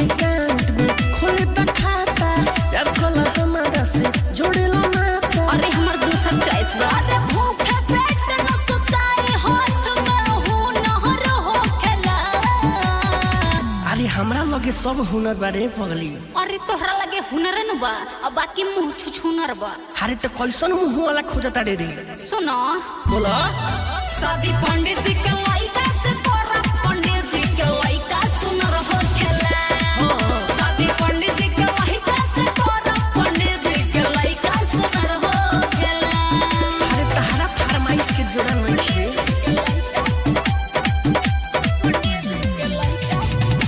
account में खोले त खाता यार कल हमारा से जोड़ेला नाता अरे हमर दूसर चॉइस बा अरे भूखे पेट न सुताई हाथ में हूँ नहर हो खेला अरे हमरा लगे सब हुनर बारे पगली अरे तोहरा लगे हुनर न बा अब बाकी मुंह छुछुनर बा अरे तो कैसन मुंह वाला खोजता रे रे सुनो बोला शादी पंडित जी के लइका से तोरा पंडित जी के लइका सुनर हो खेला शादी पंडित जी के लइका से तोरा पंडित जी के लइका सुनर हो खेला अरे तहरा फरमाइश के जोड़ा नहीं छे के लइका पंडित जी के लइका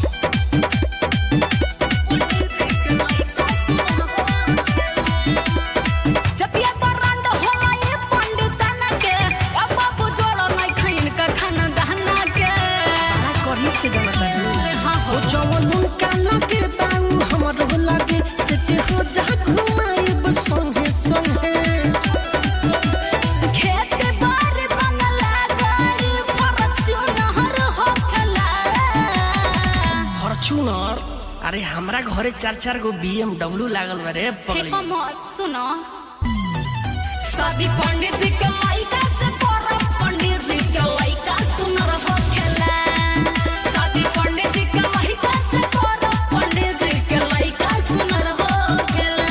पंडित जी के लइका सुनर हो खेला जतिया तो रंड होला ये पंडितन के अब बाबू जोड़ा नहीं खइन का खाना दहना के बड़ा करीब से जानता रे अरे हाँ हो ओ जवन उनका लगे बाऊ हमर हो लगे सेटे हो जा घुमाइब संगे संगे खेत बार बंगला गाड़ी फॉर्च्यूनर हो खेला फॉर्च्यूनर अरे हमरा घरे चार चार गो BMW लागल बा रे पगली फेंको मत सुनो शादी पंडित जी के लइका से तोरा पंडित जी के लइका सुनर हो खेला शादी पंडित जी के लइका से तोरा पंडित जी के लइका सुनर हो खेला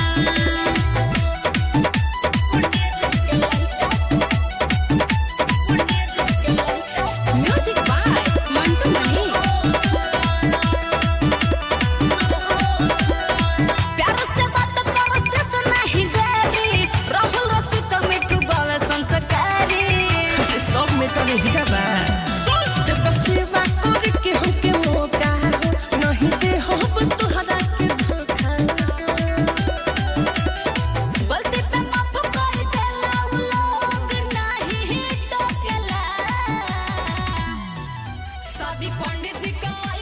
पंडित जी के लइका पंडित जी के लइका म्यूजिक बाय मंटू मणि प्यार से बात करस्ते से नहीं देरी राहुल रसिक मिठू बावे संस्कारी अरे सब में तो नहीं जाबा ते बस सेवा करे के हमके मौका हो नहीं दे हो तोहरा के धोखा गलती पे माफ कर देला उ लोग नहीं टोकेला शादी पंडित जी के